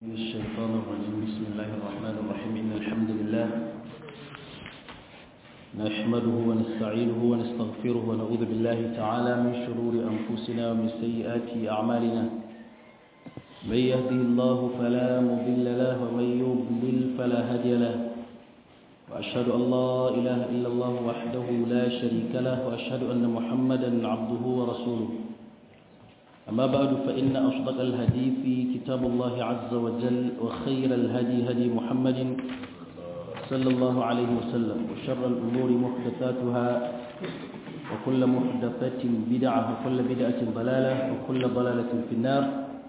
من الشيطان الرجيم بسم الله الرحمن الرحيم إن الحمد لله نحمده ونستعينه ونستغفره ونعوذ بالله تعالى من شرور أنفسنا ومن سيئات أعمالنا من يهده الله فلا مضل له ومن يضلل فلا هادي له وأشهد أن لا إله إلا الله وحده لا شريك له وأشهد أن محمدا عبده ورسوله أما بعد فإن أصدق الحديث كتاب الله عز وجل وخير الهدي هدي محمد صلى الله عليه وسلم وشر الأمور محدثاتها وكل محدثة بدعة وكل بدعة ضلالة وكل ضلالة في النار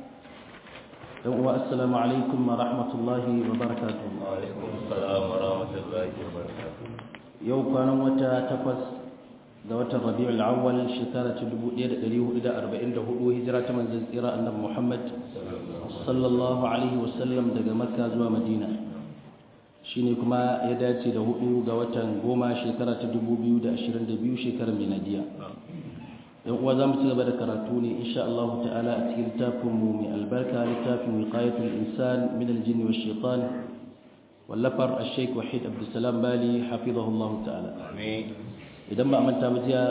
والسلام عليكم ورحمة الله وبركاته وعليكم السلام ورحمة الله وبركاته يوم كان متى تقص ga watan rabi'ul awwal shekara ta 1444 hijira ta manzon tsira annabi Muhammad sallallahu alaihi wasallam daga Makka zuwa Madina shine kuma ya dace da hudu ga watan goma shekara ta 2022 shekarar miladiya yan uwa zamu ci gaba da karatu ne insha Allah ta'ala a cikin littafin mu mai albarka littafin wiqayatul insan min al-jinn wash shaitan wallafar al-shaykh wahid abdussalam bali hafizahullahu ta'ala amin idan ba a manta ba jiya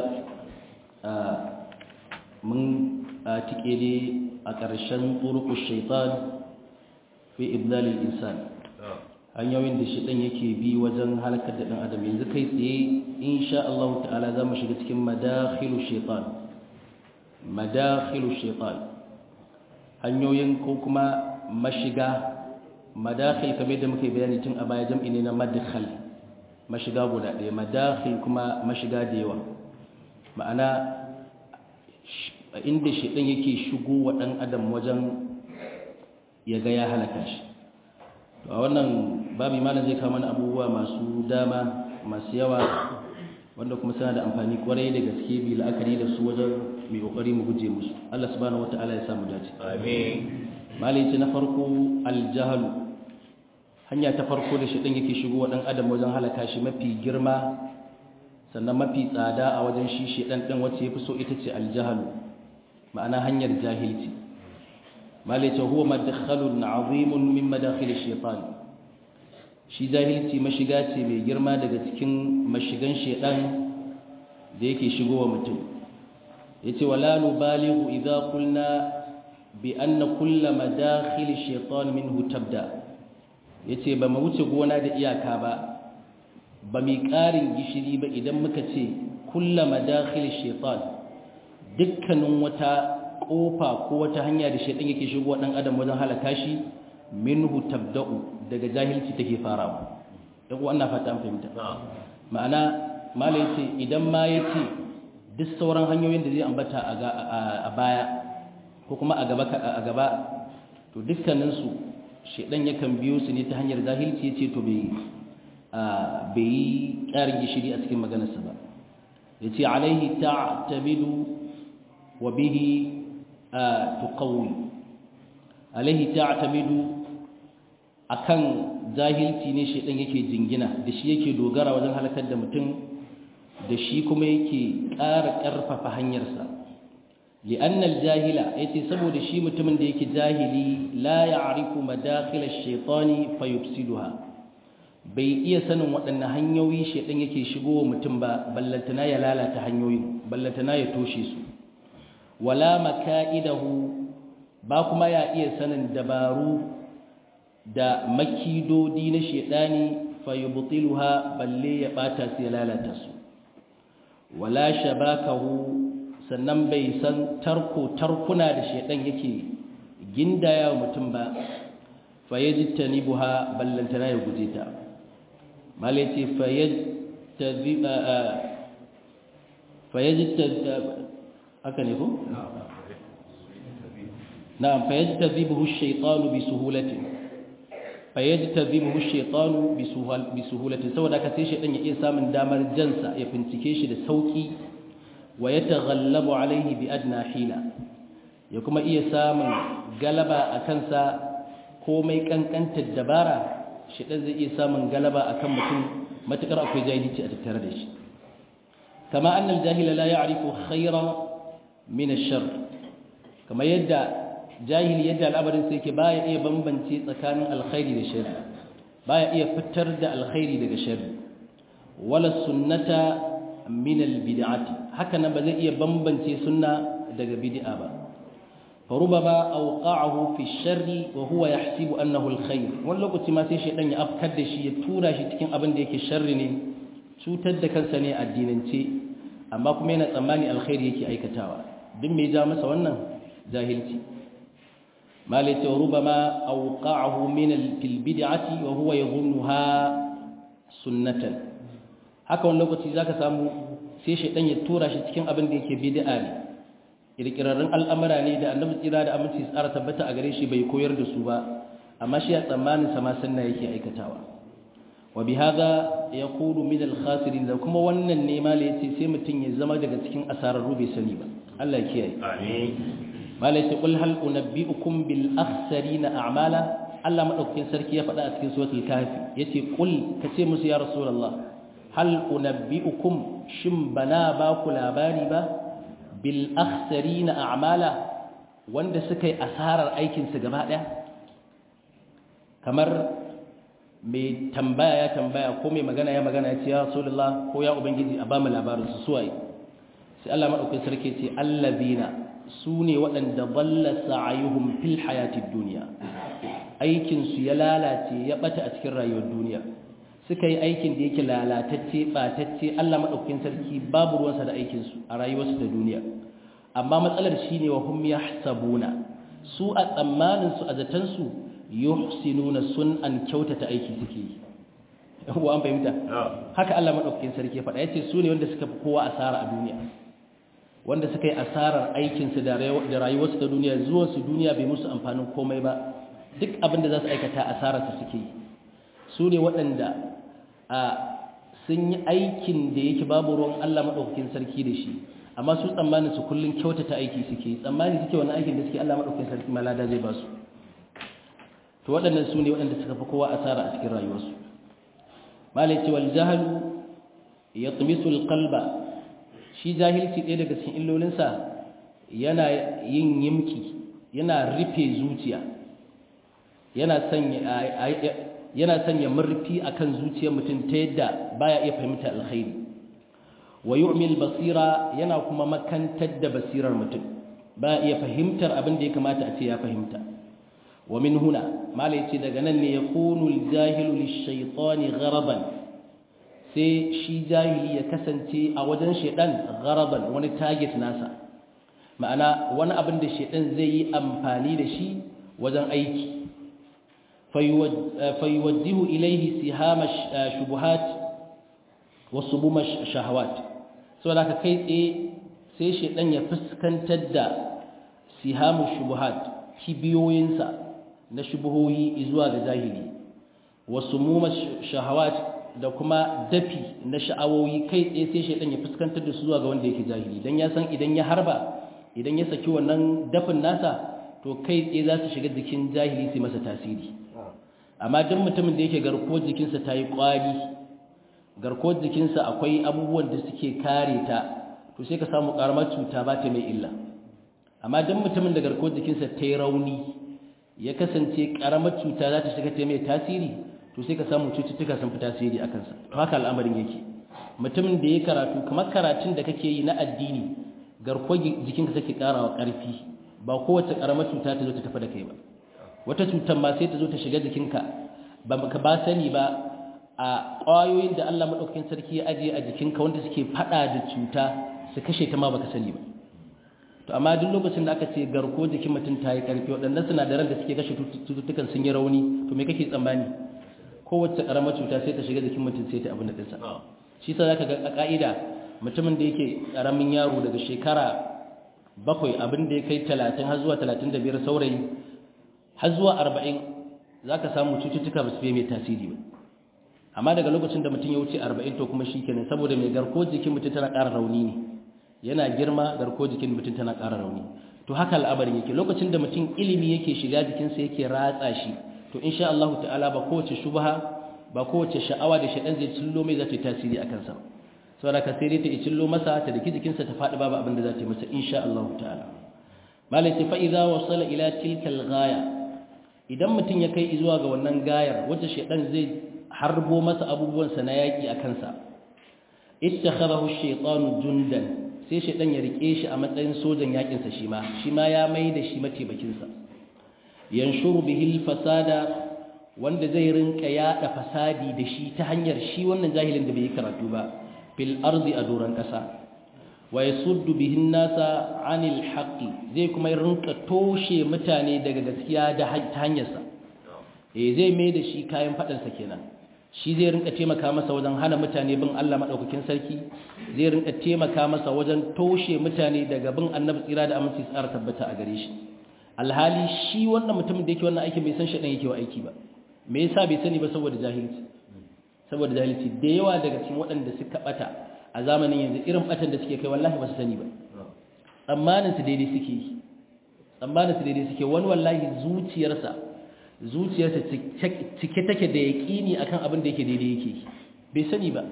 mun tike ne a ƙarshen turuku shaitan fi ibdalil insan hanyoyin da shaitan yake bi wajen halakar da ɗan adam yanzu kai tsaye insha Allah ta'ala za mu shiga cikin madakhilu shaitan madakhilu shaitan hanyoyin ko kuma mashiga madakhil kamar da muke bayani tun a baya jam'i ne na madkhal mashiga guda ɗaya madakhil kuma mashiga da yawa ma'ana inda shiɗin yake shigo wa ɗan adam wajen ya ga ya halaka shi a wannan babi malam zai kama abubuwa masu dama masu yawa wanda kuma suna da amfani kwarai da gaske bi la'akari da su wajen mai kokari mu guje musu Allah subhanahu wata'ala ya samu dace amin malai ce na farko aljahalu hanya ta farko da shaɗin yake shigo wa ɗan adam wajen halaka shi mafi girma sannan mafi tsada a wajen shi shaɗan ɗin wacce ya fi so ita ce aljahalu ma'ana hanyar jahilci malice huwa madakhalun azimun min madakhil shaytan shi jahilci mashiga ce mai girma daga cikin mashigan shaɗan da yake shigo wa mutum yace wala nubalighu idza qulna bi anna kull madakhil shaytan minhu tabda' ya ce ba mu wuce gona da iyaka ba ba mai ƙarin gishiri ba idan muka ce kulla madakhil shaitan dukkanin wata ƙofa ko wata hanya da shaitan yake shigo ɗan adam wajen halaka shi minhu tabda'u daga jahilci take farawa dan uwa ina fata an fahimta ma'ana mala yace idan ma yace duk sauran hanyoyin da zai ambata a baya ko kuma a gaba a gaba to dukkaninsu shaidan yakan biyo su ne ta hanyar zahilci ya ce to bai yi ƙarin gishiri a cikin maganarsa ba ya ce alaihi ta'tamidu wa bihi tuqawwi alaihi ta'tamidu akan zahilci ne shaidan yake jingina da shi yake dogara wajen halakar da mutum da shi kuma yake ƙara ƙarfafa hanyarsa لأن الجاهل يتي سبب شي متمن da yake jahili la ya'rifu madakhil ash-shaytan fayufsiduha bai iya sanin waɗannan hanyoyi shedan yake shigo mutum ba ballantana ya lalata hanyoyi ballantana ya toshe su wala makaidahu ba kuma ya iya sanin dabaru da makidodi na shedani fayubtiluha balle ya bata su ya lalata su wala shabakahu sannan bai san tarko tarkuna da shedan yake gindaya wa mutum ba fa yajtani buha ballantana ya guje ta malaiti fa yajtaziba fa yajtaziba haka ne ko na'am fa yajtazibuhu ash-shaytanu bi suhulati fa yajtazibuhu ash-shaytanu bi suhulati saboda ka sai shedan ya iya samun damar jansa ya fincike shi da sauki wa ya taghallabu alaihi bi adna hila ya kuma iya samun galaba a kansa komai kankantar dabara shi dan zai iya samun galaba akan mutum matukar akwai jahilci a tattare da shi kama annal jahila la ya'rifu khayra min ash-shar kama yadda jahili yadda al'amarin sai yake baya iya bambance tsakanin alkhairi da sharri baya iya fitar da alkhairi daga sharri wala sunnata min albid'ati haka nan ba zai iya bambance sunna daga bid'a ba فربما أوقعه في الشر وهو يحسب أنه الخير wani lokaci ma sai shaidan ya afkar da shi ya tura shi cikin abin da yake sharri ne cutar da kansa ne addinance amma kuma yana tsammani alkhairi yake aikatawa duk me ja masa wannan jahilci malai ce rubama awqa'ahu min fil bid'ati wa huwa yadhunnuha sunnatan haka wani lokaci zaka samu sai shaidan ya tura shi cikin abin da yake bid'a ne kirkirarrun al'amura ne da annabi tsira da aminci tsara tabbata a gare shi bai koyar da su ba amma shi a tsammanin sama sunna yake aikatawa wa bi hadha yaqulu min al-khasirin da kuma wannan ne mala yace sai mutun ya zama daga cikin asararru bai sani ba Allah ya kiyaye amin mala yace qul hal unabbiukum bil akhsarina a'mala Allah madaukakin sarki ya faɗa a cikin suratul kahfi yace qul kace musu ya rasulullah hal unabbiukum shin bana ba ku labari ba bil akhsarina a'mala wanda suka yi asarar aikin su gaba daya kamar mai tambaya ya tambaya ko mai magana ya magana ya ce ya rasulullah ko ya ubangiji a bamu labarin su suwaye sai Allah madaukakin sarki ce allazina sune waɗanda dalla sa'ayuhum fil hayatid dunya aikin su ya lalace ya bata a cikin rayuwar duniya suka yi aikin da yake lalatacce batacce Allah madaukakin sarki babu ruwansa da aikin su a rayuwarsu da duniya amma matsalar shine wa hum yahsabuna su a tsammanin su a zatan su yuhsinuna sun'an kyautata aiki suke yi wa an fahimta haka Allah madaukakin sarki ya faɗa yace su ne wanda suka fi kowa asara a duniya wanda suka yi asarar aikin su da rayuwarsu ta duniya zuwan su duniya bai musu amfanin komai ba duk abin da za su aikata asarar su suke yi su ne waɗanda a sun yi aikin da yake babu ruwan Allah madaukakin sarki da shi amma su tsammanin su kullun kyautata aiki suke yi tsammani suke wani aikin da suke Allah madaukakin sarki malada zai ba su to waɗannan su ne waɗanda suka fi kowa asara a cikin rayuwarsu malai ce wal jahalu ya tumisu alqalba shi jahilci ɗaya daga cikin illolinsa yana yin yimki yana rufe zuciya yana sanya yana sanya murfi akan zuciyar mutum ta yadda baya iya fahimta alkhairi wa yu'mil basira yana kuma makantar da basirar mutum baya iya fahimtar abin da ya kamata a ce ya fahimta wa min huna mala yace daga nan ne yakunu aljahilu lishaytani gharaban sai shi jahili ya kasance a wajen shedan gharaban wani target nasa ma'ana wani abin da shedan zai yi amfani da shi wajen aiki fayuwajjihu ilayhi sihama shubuhat wa subuma shahawat saboda ka kai tsaye sai shedan ya fuskantar da sihamu shubuhat kibiyoyinsa na shubuhohi zuwa ga jahili wasu muma shahawat da kuma dafi na sha'awoyi kai tsaye sai shaidan ya fuskantar da su zuwa ga wanda yake jahili dan ya san idan ya harba idan ya saki wannan dafin nasa to kai tsaye za su shiga jikin jahili su masa tasiri amma duk mutumin da yake garkuwar jikinsa ta yi kwari garkuwar jikinsa akwai abubuwan da suke kare ta to sai ka samu karamar cuta ba ta mai illa amma duk mutumin da garkuwar jikinsa ta yi rauni ya kasance karamar cuta za ta shiga ta mai tasiri to sai ka samu cututtuka sun fi tasiri a kansa to haka al'amarin yake mutumin da ya karatu kamar karatun da kake yi na addini garkuwar jikinka take karawa karfi ba kowace karamar cuta ta zo ta tafi da kai ba wata cutar ma sai ta zo ta shiga jikinka ba ka ba sani ba a ƙwayoyin da Allah maɗaukakin sarki ya ajiye a jikinka wanda suke faɗa da cuta su kashe ta ma baka sani ba to amma duk lokacin da aka ce garko jikin mutum ta yi ƙarfi waɗannan sinadaran da suke kashe cututtukan sun yi rauni to me kake tsammani kowace ƙaramar cuta sai ta shiga jikin mutum sai ta abin da ɗinsa shi sa za ka ga a ƙa'ida mutumin da yake ƙaramin yaro daga shekara bakwai abin da ya kai talatin har zuwa talatin da biyar saurayi har zuwa arba'in za ka samu cututtuka ba su fiye mai tasiri ba amma daga lokacin da mutum ya wuce arba'in to kuma shi kenan saboda mai garko jikin mutum tana ƙara rauni ne yana girma garko jikin mutum tana ƙara rauni to haka al'amarin yake lokacin da mutum ilimi yake shiga jikinsa yake ratsa shi to insha Allah ta'ala ba kowace shubha ba kowace sha'awa da shaɗan zai cillo mai za ta yi tasiri a kansa saboda ka sai dai ta cillo masa ta daki jikinsa ta faɗi babu abin da za ta yi masa insha Allah ta'ala malai ce fa idza wasala ila tilka al-ghaya idan mutum ya kai zuwa ga wannan gayar wacce shedan zai harbo masa abubuwan sa na yaki a kansa ittakhadahu ash-shaytanu jundan sai shedan ya rike shi a matsayin sojan yakin sa shi ma shi ma ya mai da shi mataimakin sa yanshuru bihi al-fasada wanda zai rinka yada fasadi da shi ta hanyar shi wannan jahilin da bai karatu ba fil ardi a doran kasa wa yasuddu bihi nasa anil haqqi zai kuma rinka toshe mutane daga gaskiya da hanyar sa eh zai mai da shi kayan fadan sa kenan shi zai rinka taimaka masa wajen hana mutane bin Allah madaukakin sarki zai rinka taimaka masa wajen toshe mutane daga bin annabi tsira da aminci tsara tabbata a gare shi alhali shi wannan mutumin da yake wannan aikin bai san shi dan yake wa aiki ba me yasa bai sani ba saboda jahilci saboda jahilci da yawa daga cikin waɗanda suka bata a zamanin yanzu irin batan da suke kai wallahi ba su sani ba tsammanin su daidai suke yi tsammanin su daidai suke wani wallahi zuciyarsa zuciyarsa cike take da yaƙini akan abin da yake daidai yake yi bai sani ba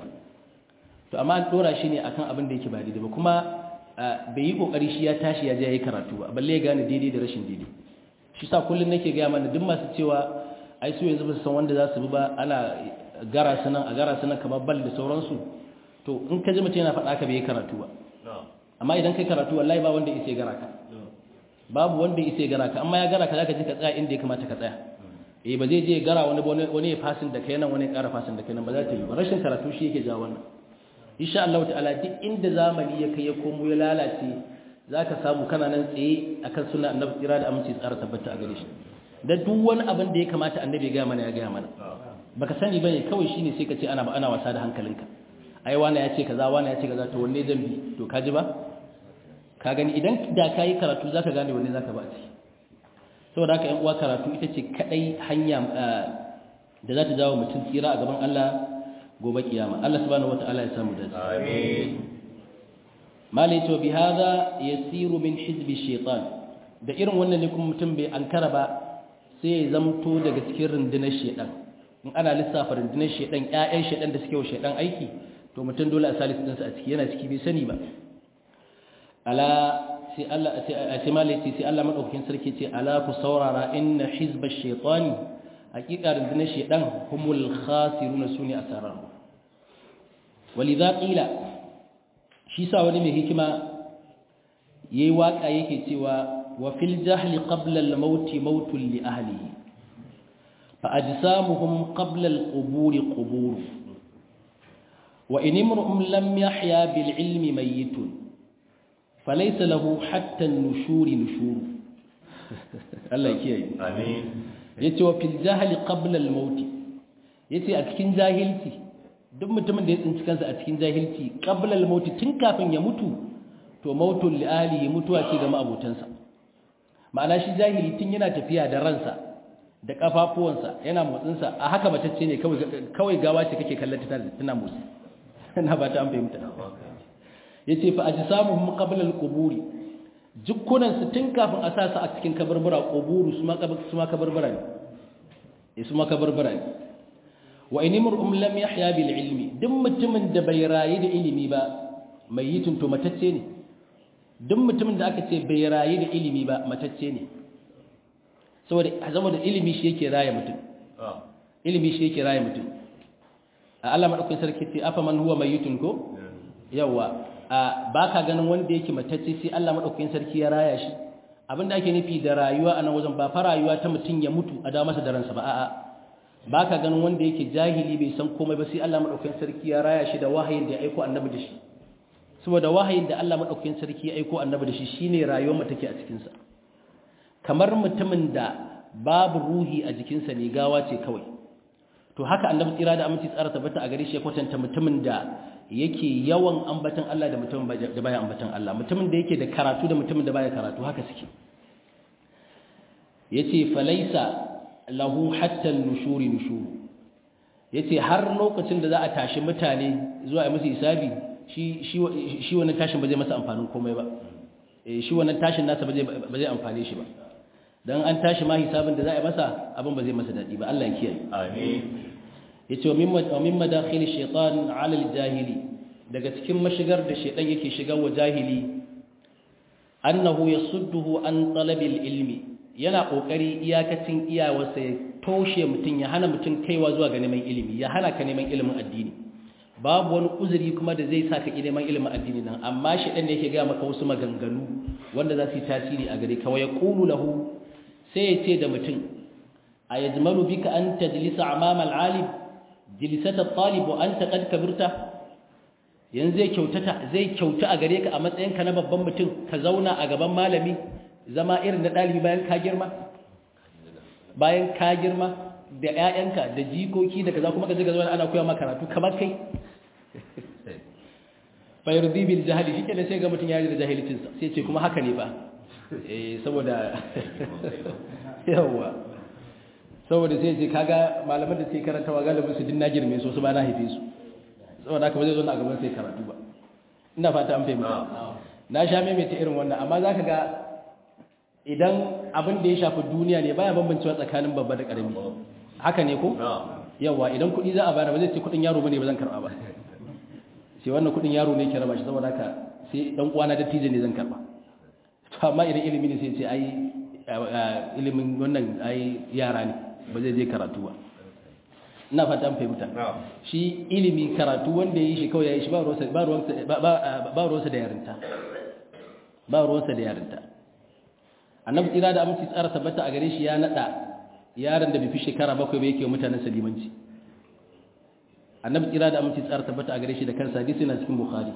to amma an dora shi ne akan abin da yake ba daidai ba kuma bai yi kokari shi ya tashi ya je ya yi karatu ba balle ya gane daidai da rashin daidai shi sa kullum nake gaya mana duk masu cewa ai su yanzu ba su san wanda za su bi ba ana gara su nan a gara su nan kamar bal da sauransu to in ka ji mutum yana faɗa ka bai karatu ba amma idan kai karatu wallahi ba wanda isa gara ka babu wanda isa gara ka amma ya gara ka zaka ji ka tsaya inda ya kamata ka tsaya eh ba zai je gara wani wani ya fasin da kai nan wani ya ƙara fasin da kai nan ba za ta yi ba rashin karatu shi yake jawo wannan insha Allah ta'ala duk inda zamani ya kai ya komo ya lalace zaka samu kana nan tsaye akan sunna annabi tsira da aminci tsara tabbata a gare shi da duk wani abin da ya kamata annabi ya gaya mana ya gaya mana baka sani bane kawai shine sai ka ce ana ana wasa da hankalinka ai wani ya ce kaza wani ya ce kaza to wanne zan bi to ka ji ba ka gani idan da ka yi karatu zaka gane wanne zaka ba ci saboda haka yan uwa karatu ita ce kadai hanya da za ta jawo mutum tsira a gaban Allah gobe kiyama Allah subhanahu wataala ya samu dace amin malai to bi hada yasiru min hizbi shaitan da irin wannan ne kuma mutum bai ankara ba sai ya zamto daga cikin rundunar shedan in ana lissafa rundunar shedan ƴaƴan shedan da suke wa shedan aiki to mutum dole a salisu dinsa a ciki yana ciki bai sani ba ala sai Allah sai malai ce sai Allah madaukakin sarki ce ala ku saurara inna hizbash shaitani hakika rundunar shedan humul khasiruna sune asarar walidha qila shi sa wani mai hikima yayi waka yake cewa wa fil jahli qabla al maut mautun li ahlihi fa ajsamuhum qabla al qubur qubur wa in imru'un lam yahya bil ilmi mayyitun falaysa lahu hatta an nushur nushur Allah kiyaye amin yace wa fil jahli qabla al maut yace a cikin jahilci duk mutumin da ya tsinci kansa a cikin jahilci qabla al maut tun kafin ya mutu to mautul li alihi mutuwa ce ga ma'abotansa ma'ana shi jahili tun yana tafiya da ransa da kafafuwansa yana motsinsa a haka matacce ne kawai kawai gawa ce kake kallon ta tana motsi ina ba ta an fahimta yace fa ajsamuhum qabla al-quburi jukkunan su tun kafin a sa su a cikin kabarbura quburu su ma su ma kabarbura ne eh su ma kabarbura ne wa in imru'um lam yahya bil ilmi duk mutumin da bai rayu da ilimi ba mai yitin to matacce ne duk mutumin da aka ce bai rayu da ilimi ba matacce ne saboda saboda ilimi shi yake raye mutum ilimi shi yake raye mutum a Allah madaukakin sarki ce afa man huwa mayyitun ko yawa ba ka ganin wanda yake matacce sai Allah madaukakin sarki ya raya shi abinda ake nufi da rayuwa a nan wajen ba fa rayuwa ta mutum ya mutu a da masa da ransa ba a'a ba ka ganin wanda yake jahili bai san komai ba sai Allah madaukakin sarki ya raya shi da wahayin da ya aiko annabi da shi saboda wahayin da Allah madaukakin sarki ya aiko annabi da shi shine rayuwar mu take a cikin sa kamar mutumin da babu ruhi a jikinsa ne gawa ce kawai to haka annabi tsira da aminci tsara tabbata a gare shi ya kwatanta mutumin da yake yawan ambatan Allah da mutumin da baya ambatan Allah mutumin da yake da karatu da mutumin da baya karatu haka suke yace falaisa lahu hatta nushuri nushuru yace har lokacin da za a tashi mutane zuwa yi musu hisabi shi shi wannan tashin ba zai masa amfanin komai ba eh shi wannan tashin nasa ba zai ba zai amfane shi ba dan an tashi ma hisabin da za a yi masa abin ba zai masa dadi ba Allah ya kiyaye amin yace wa mimma wa mimma dakhil shaytan ala al-jahili daga cikin mashigar da shaytan yake shiga wa jahili annahu yasudduhu an talabil ilmi yana kokari iyakacin iyawarsa ya toshe mutum ya hana mutum kaiwa zuwa ga neman ilimi ya hana ka neman ilimin addini babu wani uzuri kuma da zai saka neman ilimin addini nan amma shi dan da yake ga maka wasu maganganu wanda za su yi tasiri a gare ka wa yaqulu lahu sai ya ce da mutum ayajmalu bika an tajlisa amama al-alim jilisata at-talib wa anta qad kabirta yanzu zai kyautata zai kyauta a gare ka a matsayinka na babban mutum ka zauna a gaban malami zama irin na ɗalibi bayan ka girma bayan ka girma da ƴaƴanka da jikoki da kaza kuma ka je ka zauna ana koya maka karatu kamar kai fa yurdi bil jahli shi kenan sai ga mutum ya yi da jahilcin sa sai ce kuma haka ne ba eh saboda yawa saboda sai ce kaga malaman da sai karantawa galibin su din na girme su su ba na haife su saboda haka ba zai zo na gaban sai karatu ba ina fata an fahimta na sha maimaita irin wannan amma za ka ga idan abin da ya shafi duniya ne baya bambancewa tsakanin babba da ƙarami haka ne ko yawa idan kuɗi za a bayar ba zai ce kuɗin yaro bane ba zan karɓa ba sai wannan kuɗin yaro ne ke raba shi saboda haka sai dan uwana da tije ne zan karɓa to amma idan ilimi ne sai ce ai ilimin wannan ai yara ne ba zai je karatu ba ina fata an fahimta shi ilimi karatu wanda ya yi shi kawai ya yi shi ba ruwansa da yarinta ba ruwansa da yarinta annabi tsira da aminci tsara tabbata a gare shi ya nada yaron da bai fi shekara bakwai ba yake mutanen salimanci annabi tsira da aminci tsara tabbata a gare shi da kansa hadisi na cikin bukhari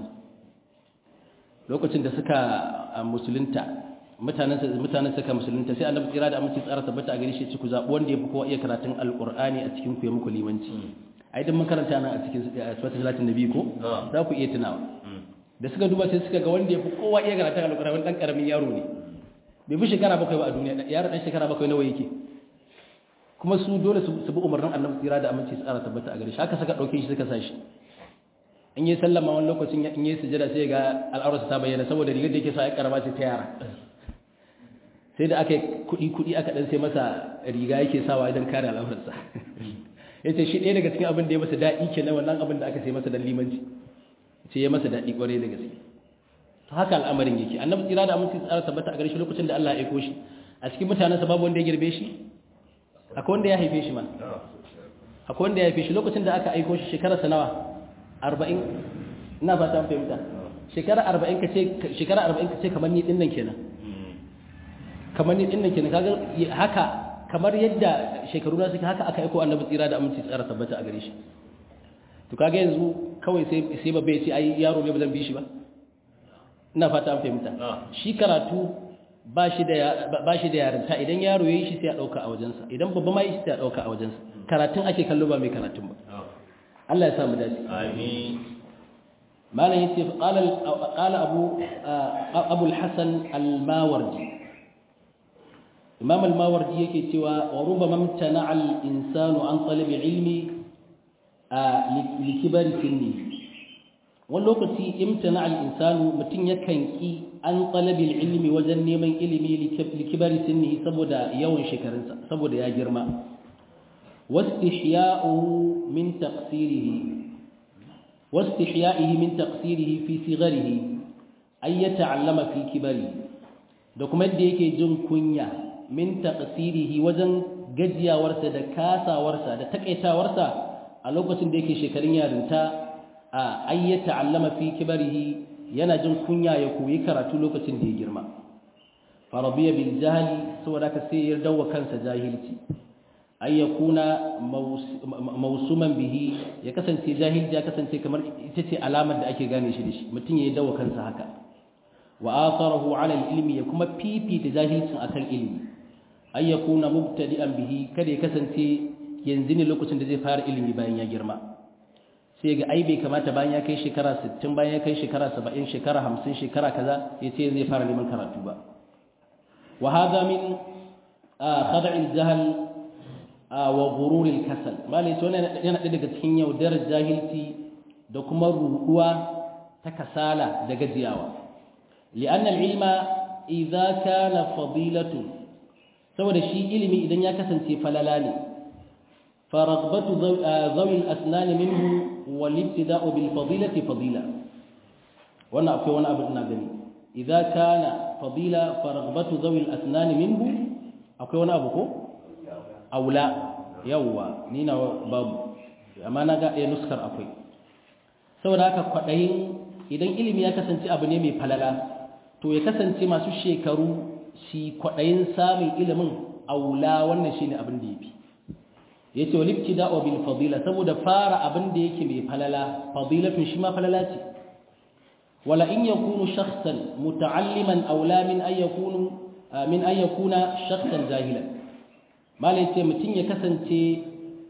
lokacin da suka musulunta mutanen mutanen suka musulunta sai annabi tsira da aminci tsara tabbata a gare shi ci ku zabi wanda ya fi kowa iya karatun alqur'ani a cikin ku ya muku limanci ai dan makaranta nan a cikin suratul salatin nabi ko za ku iya tunawa da suka duba sai suka ga wanda ya fi kowa iya karatun alqur'ani dan karamin yaro ne bai fi shekara bakwai ba a duniya yaro dan shekara bakwai nawa yake kuma su dole su bi umarnin annabi tsira da aminci tsara tabbata a gare shi haka suka dauke shi suka sa shi in yi sallama wani lokacin in yi sujada sai ga al'aurarsa ta bayyana saboda rigar da yake sa ya karama ce ta yara sai da aka yi kuɗi-kuɗi aka ɗan sai masa riga yake sawa idan kare al'aurarsa ya ce shi ɗaya daga cikin abin da ya masa daɗi ke na wannan abin da aka sai masa dan limanci ce ya masa daɗi ƙwarai da gaske ta haka al'amarin yake annabi tsira da aminci tsara tabbata a gare shi lokacin da Allah ya aiko shi a cikin mutanensa babu wanda ya girbe shi akwai wanda ya haife shi man akwai wanda ya haife shi lokacin da aka aiko shi shekararsa nawa arba'in ina fata an fahimta shekara arba'in ka ce shekara arba'in ka ce kamar ni ɗin nan kenan kamar ni dinnan kenan kaga haka kamar yadda shekaru na suke haka aka aiko annabi tsira da aminci tsara tabbata a gare shi to kaga yanzu kawai sai sai babbe ya ce ai yaro ne ba zan bi shi ba ina fata an fahimta shi karatu ba shi da ba shi da yarinta idan yaro yayi shi sai ya dauka a wajensa idan babba ma yi shi sai ya dauka a wajensa karatun ake kallo ba mai karatun ba Allah ya sa mu dace amin malam yace qala qala abu abu al-hasan al-mawardi imam al-mawardi yake cewa wa rubama mtana al-insanu an talab ilmi li kibari sinni wani lokaci imtana al-insanu mutun yakan ki an talab ilmi wajen neman ilimi li kibari sinni saboda yawan shekarunsa saboda ya girma wastihya'uhu min taqsirihi واستحيائه من تقصيره في صغره أن يتعلم في كبره da kuma yadda yake jin kunya min taqsirihi wajen gajiyawarsa da kasawarsa da takaitawarsa a lokacin da yake shekarun yarinta a ayyata allama fi kibarihi yana jin kunya ya koyi karatu lokacin da ya girma farabiya bil jahli saboda ka sai ya dawo kansa jahilci ay yakuna mausuman bihi ya kasance jahilci ya kasance kamar ita ce alamar da ake gane shi da shi mutum ya dawo kansa haka wa atharahu ala ilmi ya kuma fifita jahilcin akan ilmi ay yakuna mubtadi'an bihi kada ya kasance yanzu ne lokacin da zai fara ilimi bayan ya girma sai ga ai bai kamata bayan ya kai shekara 60 bayan ya kai shekara 70 shekara 50 shekara kaza ya ce zai fara neman karatu ba wa hadha min khada'i al-jahl wa ghurur al-kasal malai to yana daga cikin yaudarar jahilci da kuma ruɗuwa ta kasala da gajiyawa li'anna al-ilma idza kana fadilatu saboda shi ilimi idan ya kasance falala ne faraghbatu zawi al-asnan minhu wal ibtida'u bil fadilati fadila wannan akwai wani abu ina gani idza kana fadila fa raghbatu dhawi al-asnan minhu akwai wani abu ko aula yawwa ni na babu amma na ga ɗaya nuskar akwai saboda haka kwaɗayin idan ilimi ya kasance abu ne mai falala to ya kasance masu shekaru si kwaɗayin samun ilimin aula wannan shi ne abin da ya fi ya ce walibci da'o bil fadila saboda fara abin da yake mai falala fadilatun shi ma falala ce wala in yakunu shakhsan muta'alliman aula min ay yakunu min ay yakuna shakhsan jahilan malai ce mutum ya kasance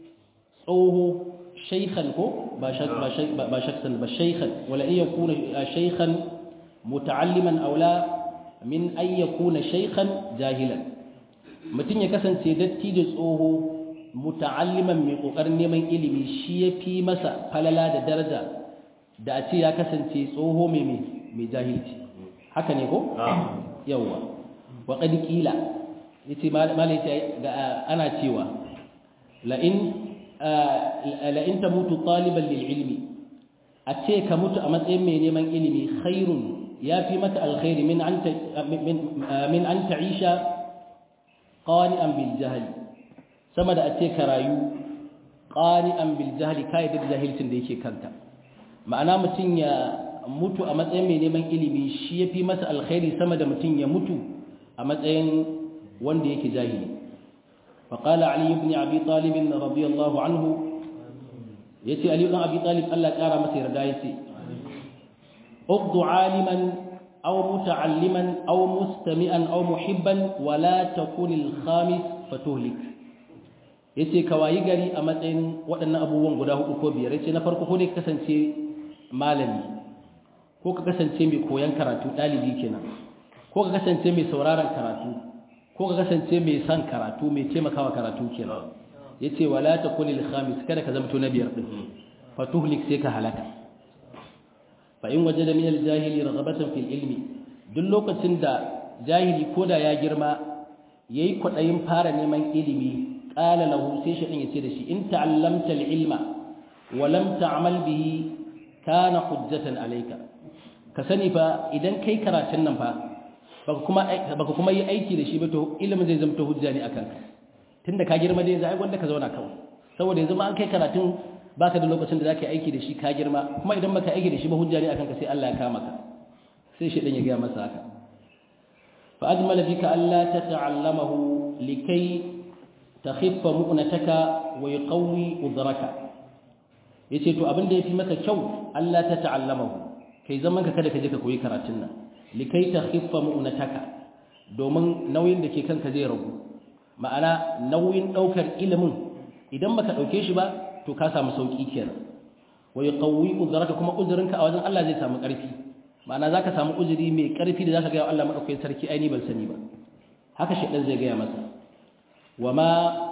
tsoho shaykhan ko ba ba shakhsan ba shaykhan wala in yakuna shaykhan muta'alliman aula min ay yakuna shaykhan jahilan mutum ya kasance datti da tsoho muta'alliman mai kokarin neman ilimi shi yafi masa falala da daraja da a ce ya kasance tsoho mai mai jahilci haka ne ko yawa wa qad qila yace malai ga ana cewa la in la in tamutu taliban lil ilmi a ce ka mutu a matsayin mai neman ilimi khairun yafi maka alkhairi min an min an ta'isha qani'an bil jahli sama da a ce ka rayu qani'an bil jahli kai da jahilcin da yake kanka ma'ana mutum ya mutu a matsayin mai neman ilimi shi yafi masa alkhairi sama da mutum ya mutu a matsayin wanda yake jahili فقال علي بن ابي طالب رضي الله عنه يتي علي بن ابي طالب الله قارا masa yarda yace اقض عالما أو متعلما أو مستمعا أو محبا ولا تكون الخامس فتهلك yace ka wayi gari a matsayin waɗannan abubuwan guda hudu ko biyar yace na farko ko ne kasance malami ko ka kasance mai koyon karatu ɗalibi kenan ko ka kasance mai sauraron karatu ko ka kasance mai son karatu mai taimakawa karatu kenan yace wala takunil khamis kada ka zamto na biyar din fatuhlik sai ka halaka fa in wajada min al-jahili raghabatan fil ilmi duk lokacin da jahili koda ya girma yayi kwadayin fara neman ilimi qala lahu sai shi din yace da shi in ta'allamta al-ilma wa lam ta'mal bihi kana hujjatan alayka ka sani fa idan kai karatun nan fa baka kuma baka kuma yi aiki da shi ba to ilimin zai zama hujja ne akan ka tunda ka girma dai zai gwanda ka zauna kawai saboda yanzu ma an kai karatun baka da lokacin da zaka yi aiki da shi ka girma kuma idan baka aiki da shi ba hujja ne akan ka sai Allah ya kama ka sai shi dan ya ga masa haka fa ajmala bika alla tata'allamahu likai takhiffa mu'nataka wa yuqawi udraka yace to abin da yafi maka kyau Allah tata'allamahu kai zaman ka kada ka je ka koyi karatun nan likai takhiffa mu'nataka domin nauyin da ke kanka zai ragu ma'ana nauyin daukar ilimin idan baka dauke shi ba to ka samu sauki kenan wa yuqawwi uzraka kuma uzurinka a wajen Allah zai samu ƙarfi ma'ana zaka samu uzuri mai ƙarfi da zaka ga Allah madaukakin sarki ai ni ban sani ba haka shedan zai ga masa wama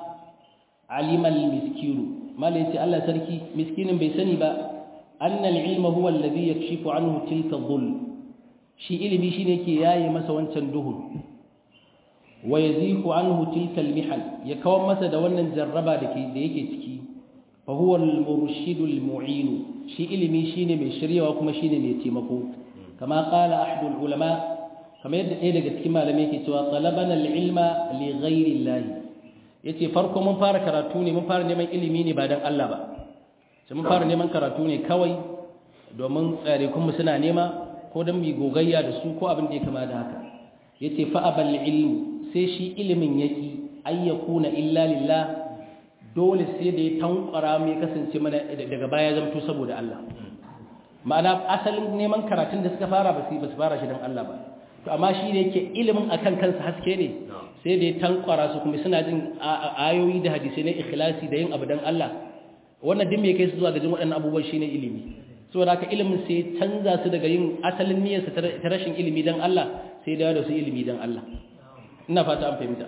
alima almiskinu mala yace Allah sarki miskinin bai sani ba anna alilma huwa alladhi yakshifu anhu tilka dhul shi ilimi shine yake yaye masa wancan duhun wa yazihu anhu tilka almihal ya kawar masa da wannan jarraba da da yake ciki fa huwa almurshid almu'in shi ilimi shine mai shiryawa kuma shine mai taimako kama qala ahadul ulama kamar yadda ɗaya daga cikin malamai yake cewa talabana alilma li ghairi llahi yace farko mun fara karatu ne mun fara neman ilimi ne ba dan Allah ba sai mun fara neman karatu ne kawai domin tsare kuma suna nema ko dan mu gogayya da su ko abin da ya kama da haka yace fa abal ilmu sai shi ilimin yaki ayyakuna illa lillah dole sai da ya tankwara mai kasance mana daga baya zamto saboda Allah ma'ana asalin neman karatun da suka fara ba su ba su fara shi dan Allah ba to amma shi ne yake ilimin akan kansa haske ne sai da ya tankwara su kuma suna jin ayoyi da hadisai na ikhlasi da yin abu dan Allah wannan din me kai su zuwa ga jin waɗannan abubuwan shine ilimi saboda haka ilimin sai canza su daga yin asalin niyyarsa ta rashin ilimi dan Allah sai da su ilimi dan Allah ina fata an fahimta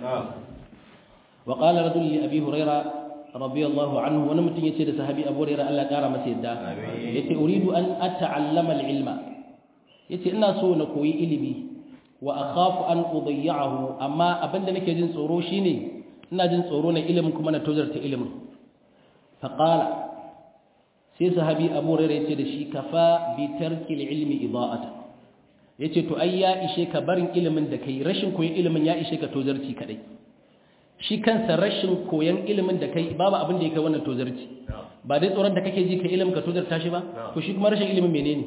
wa qala rajul li abi huraira radiyallahu anhu wani mutum yace da sahabi abu huraira Allah kara masa yadda yace uridu an ata'allama al-ilma yace ina so na koyi ilimi wa akhafu an udayyahu amma abinda nake jin tsoro shine ina jin tsoro na ilimin kuma na tozarta ilimin fa qala sai sahabi abu hurairah yace da shi kafa bi tarki ilmi ida'ata yace to ai ya ishe ka barin ilimin da kai rashin koyon ilimin ya ishe ka tozarci kadai shi kansa rashin koyon ilimin da kai babu abin da ya kai wannan tozarci ba dai tsoron da kake ji ka ilimin ka tozarta shi ba to shi kuma rashin ilimin menene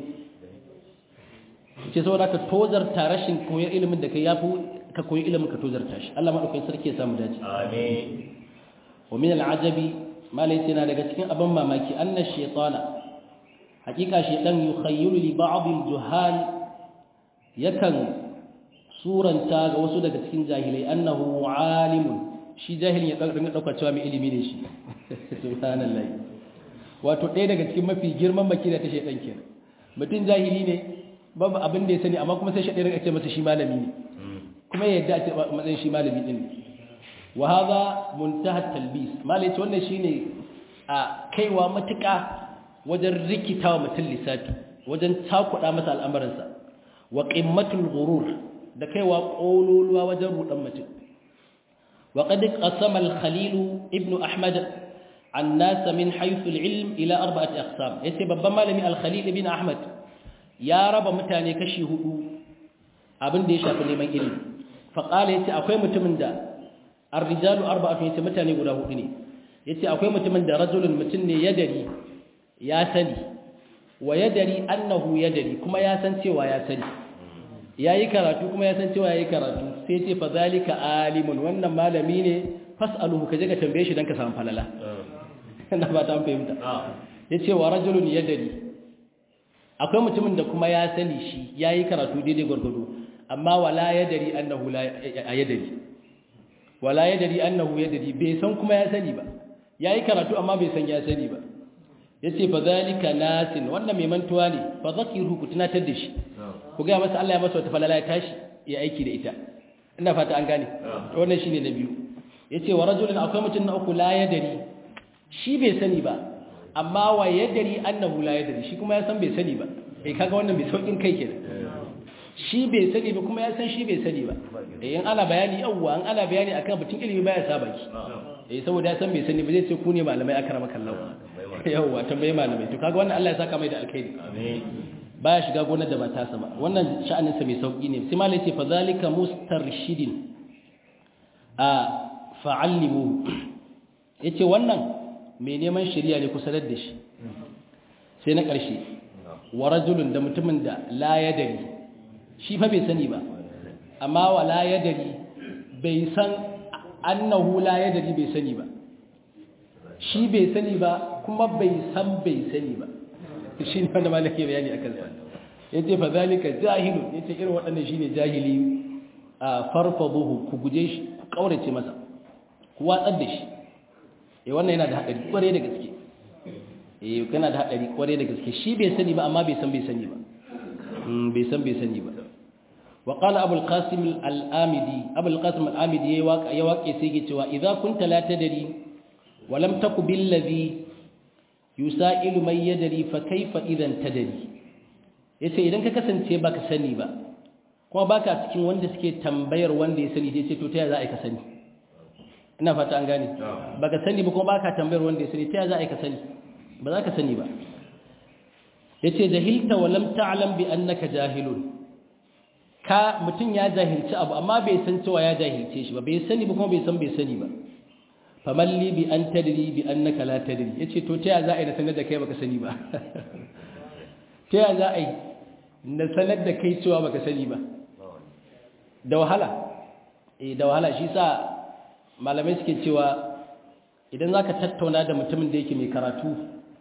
ce saboda ka tozarta rashin koyon ilimin da kai yafi ka koyi ilimin ka tozarta shi Allah madaukakin sarki ya samu dace amin wa min al'ajabi malai na daga cikin abin mamaki anna shaytana hakika shaytan yukhayyilu li ba'd al-juhal yakan suranta ga wasu daga cikin jahilai annahu alimun shi jahilin ya dinga dauka cewa mai ilimi ne shi subhanallahi wato ɗaya daga cikin mafi girman makida ta shaytan kenan mutum jahili ne babu abin da ya sani amma kuma sai shaytan ya ce masa shi malami ne kuma ya yadda a ce matsayin shi malami din wa hadha muntaha talbis malai ce wannan shine a kaiwa matuƙa wajen rikitawa mutum lissafi wajen takuɗa masa al'amuransa wa qimmatul ghurur da kaiwa ƙololuwa wajen rudan mutum wa qad qasama al-khalil ibn ahmad an-nas min haythu al-ilm ila arba'ati aqsam yace babban malami al-khalil ibn ahmad ya raba mutane kashi hudu abin da ya shafi neman ilimi faƙala ya ce akwai mutumin da arrijalu arba'atu ya ce mutane guda hudu ne ya ce akwai mutumin da rajulun mutum ne ya dari ya sani wa ya dari annahu ya dari kuma ya san cewa ya sani ya yi karatu kuma ya san cewa ya yi karatu sai ce fa zalika alimun wannan malami ne fas'aluhu ka je ka tambaye shi don ka samu falala na ba ta fahimta ya ce wa rajulun ya dari akwai mutumin da kuma ya sani shi ya yi karatu daidai gwargwado amma wala ya dari annahu la ya dari wala ya dari annahu ya dari bai san kuma ya sani ba ya yi karatu amma bai san ya sani ba ya ce fa zalika nasin wannan mai mantuwa ne fa zakiru ku tunatar da shi ku gaya masa Allah ya masa wata falala ya tashi ya aiki da ita ina fata an gane wannan shine na biyu ya ce wa rajulun akwai mutum na uku la ya dari shi bai sani ba amma wa ya dari annahu la ya dari shi kuma ya san bai sani ba eh kaga wannan bai saukin kai kenan shi bai sani ba kuma ya san shi bai sani ba eh in ana bayani yawwa in ana bayani akan batun ilimi baya saba ki eh saboda ya san bai sani ba zai ce ku ne malamai akrama kallahu yawwa tambaye malamai to kaga wannan Allah ya saka mai da alkhairi amin baya shiga gonar da ba ta sama wannan sha'anin sa mai sauki ne sai malai ce fa zalika mustarshidin a fa'allimu yace wannan mai neman shari'a ne kusa da shi sai na ƙarshe wa rajulun da mutumin da la yadari shi fa bai sani ba amma wa la yadari bai san annahu la yadari bai sani ba shi bai sani ba kuma bai san bai sani ba shi ne wanda malaka bayani akan sa yace fa zalika jahilun yace irin waɗannan shine jahili a farfaduhu ku guje shi ku kaurace masa ku watsar da shi eh wannan yana da hadari kware da gaske eh kana da hadari kware da gaske shi bai sani ba amma bai san bai sani ba bai san bai sani ba wa qala abul qasim al-amidi abul qasim al-amidi yayi waka ya wake sai yake cewa idza kunta la tadri wa lam taku bil ladhi yusailu man yadri fa kayfa idan tadri yace idan ka kasance baka sani ba kuma baka cikin wanda suke tambayar wanda ya sani sai to ta za a yi ka sani ina fata an gane baka sani ba kuma baka tambayar wanda ya sani ta za a yi ka sani ba za ka sani ba yace jahilta wa lam ta'lam bi annaka jahilun ka mutun ya jahilci abu amma bai san cewa ya jahilce shi ba bai sani ba kuma bai san bai sani ba famalli bi an tadri bi annaka la tadri yace to ta za a yi na sanar da kai baka sani ba ta za a yi na sanar da kai cewa baka sani ba da wahala eh da wahala shi sa malamai suke cewa idan zaka tattauna da mutumin da yake mai karatu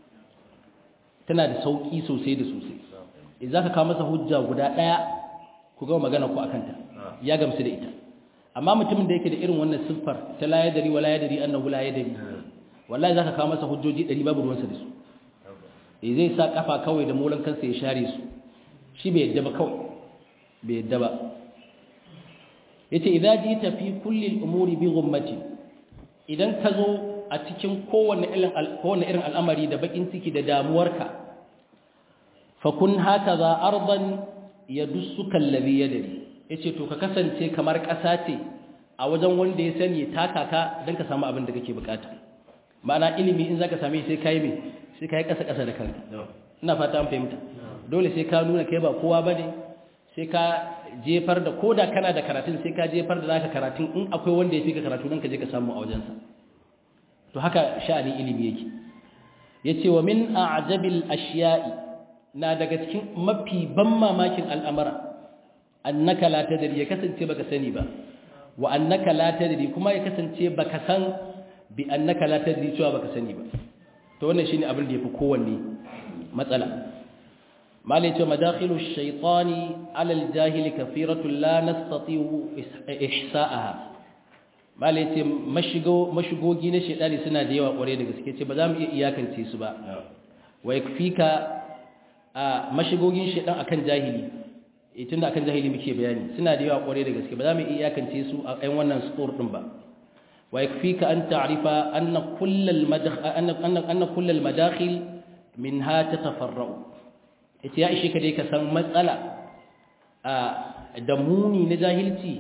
tana da sauki sosai da sosai idan zaka kawo masa hujja guda daya ku ga magana ku akan ta ya gamsu da ita amma mutumin da yake da irin wannan siffar ta la yadari wala yadari annahu la yadari wallahi zaka kawo masa hujjoji 100 babu ruwansa da su eh zai sa kafa kawai da molan kansa ya share su shi bai yadda ba kawai bai yadda ba yace idza jita fi kulli al-umuri bi ghummati idan ka zo a cikin kowanne irin kowanne irin al'amari da bakin ciki da damuwarka fa kun hakaza ardan yadussuka alladhi yadri yace to ka kasance kamar ƙasa ce a wajen wanda ya sani taka ka dan ka samu abin da kake bukata ma'ana ilimi in zaka same sai kai me sai kai ƙasa ƙasa da kanka ina fata an fahimta dole sai ka nuna kai ba kowa bane sai ka jefar da koda kana da karatun sai ka jefar da naka karatun in akwai wanda ya fi ka karatu nan ka je ka samu a wajensa to haka sha'anin ilimi yake yace wa min a'jabil ashiya'i na daga cikin mafi ban mamakin al'amara annaka la tadri ya kasance baka sani ba wa annaka la tadri kuma ya kasance baka san bi annaka la tadri cewa baka sani ba to wannan shine abin da yafi kowanne matsala malai ce madakhilu shaytani ala aljahili kathiratu la nastati'u ihsa'aha malai ce mashigo mashigogi na shaytani suna da yawa kware da gaske ce ba za mu iya iyakance su ba wa yakfika a mashigogin shaytan akan jahili tun da akan jahili muke bayani suna da yawa kware da gaske ba za mu iya iyakance su a ɗan wannan store din ba wa yakfika an ta'rifa anna kullal madakhil anna anna kullal madakhil minha tatafarra'u ita ya ishe ka dai ka san matsala a da muni na jahilci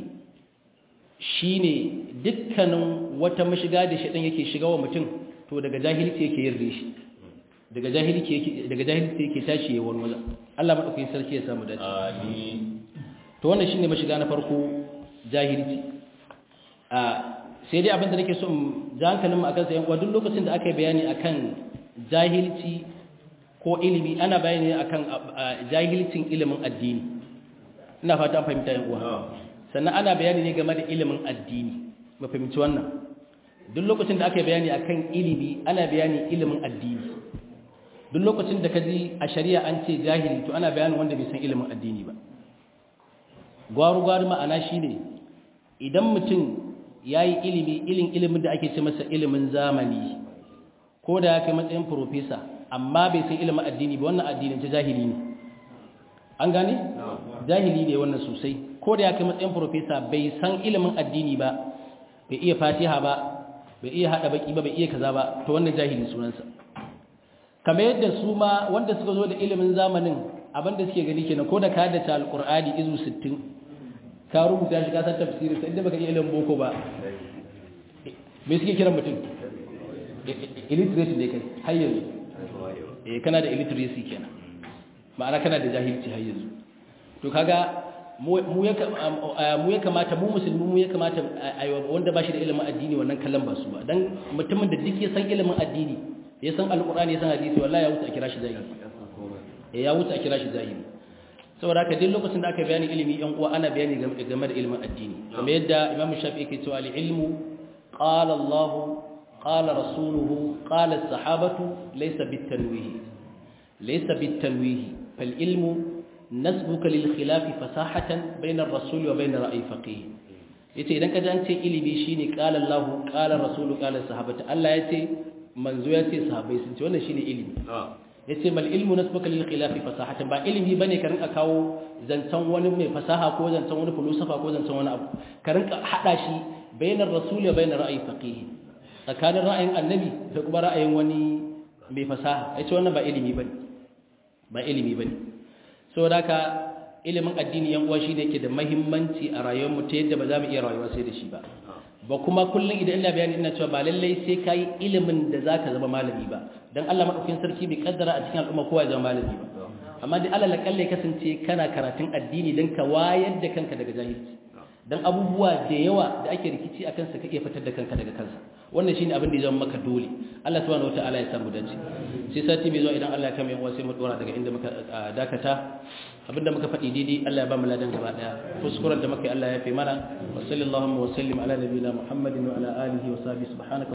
shine dukkanin wata mashiga da shedan yake shiga wa mutum to daga jahilci yake yin rishi daga jahilci yake daga jahilci yake tashi ya walwala Allah madaukakin sarki ya samu dace amin to wannan shine mashiga na farko jahilci a sai dai abinda nake so in ji hankalin mu akan sa yan uwa duk lokacin da aka yi bayani akan jahilci ko ilimi ana bayani akan jahilcin ilimin addini ina fata fahimta yan uwa sannan ana bayani ne game da ilimin addini mu fahimci wannan duk lokacin da aka yi bayani akan ilimi ana bayani ilimin addini duk lokacin da ka ji a shari'a an ce jahili to ana bayanin wanda bai san ilimin addini ba gwaru-gwaru ma'ana shine idan mutum ya yi ilimi ilin ilimin da ake ce masa ilimin zamani ko da ya kai matsayin profesa amma bai san ilimin addini ba wannan addinin ta jahili ne an gane? jahili ne wannan sosai ko da ya kai matsayin profesa bai san ilimin addini ba bai iya fatiha ba bai iya haɗa baki ba bai iya kaza ba to wannan jahili sunansa kamar yadda su ma wanda suka zo da ilimin zamanin abinda suke gani kenan ko da ka haddace alqur'ani izu 60 ka rubuta shi ka san tafsiri sai inda baka iya ilimin boko ba me suke kiran mutum illiterate ne kai har yanzu eh kana da illiteracy kenan ma'ana kana da jahilci har yanzu to kaga mu ya mu ya kamata mu musulmi mu ya kamata wanda ba shi da ilimin addini wannan kallon ba su ba dan mutumin da duk ya san ilimin addini ya san alqur'ani ya san hadisi wallahi ya wuce a kira shi jahili eh ya wuce a kira shi jahili saboda haka duk lokacin da aka bayani ilimi yan uwa ana bayani game da ilimin addini kamar yadda Imam Shafi'i yake cewa al-ilmu qala Allah qala rasuluhu qala as-sahabatu laysa bit-tanwih laysa bit-tanwih fal ilmu nasbuka lil khilaf fasahatan bayna ar-rasul wa bayna ra'yi faqih yace idan ka ji an ce ilimi shine qala Allah qala rasulu qala as-sahabatu Allah yace manzo yace sahabbai sun ce wannan shine ilimi yace mal ilmu nasbuka lil khilafi fasahatan ba ilimi bane ka rinka kawo zancan wani mai fasaha ko zancan wani filosofa ko zancan wani abu ka rinka hada shi bainar rasul wa bainar ra'ayi faqih tsakanin ra'ayin annabi da kuma ra'ayin wani mai fasaha yace wannan ba ilimi bane ba ilimi bane saboda haka ilimin addini yan uwa shine yake da muhimmanci a rayuwar mu ta yadda ba za mu iya rayuwa sai da shi ba ba kuma kullum idan ina bayani ina cewa ba lallai sai kai ilimin da zaka zama malami ba dan Allah madaukakin sarki bai kaddara a cikin al'umma kowa ya zama malami ba amma dai Allah lakalle kasance kana karatun addini dan ka wayar da kanka daga jahilci dan abubuwa da yawa da ake rikici akan sa kake fitar da kanka daga kansa wannan shine abin da ya zama maka dole Allah subhanahu wataala ya samu dace sai sati mai zuwa idan Allah ya kama yan sai mu dora daga inda muka dakata abinda muka faɗi daidai Allah ya ba mu ladan gaba daya kuskuren da muka yi Allah ya fi mana wa sallallahu wa sallim ala nabiyina Muhammadin wa ala alihi wa sahbihi subhanaka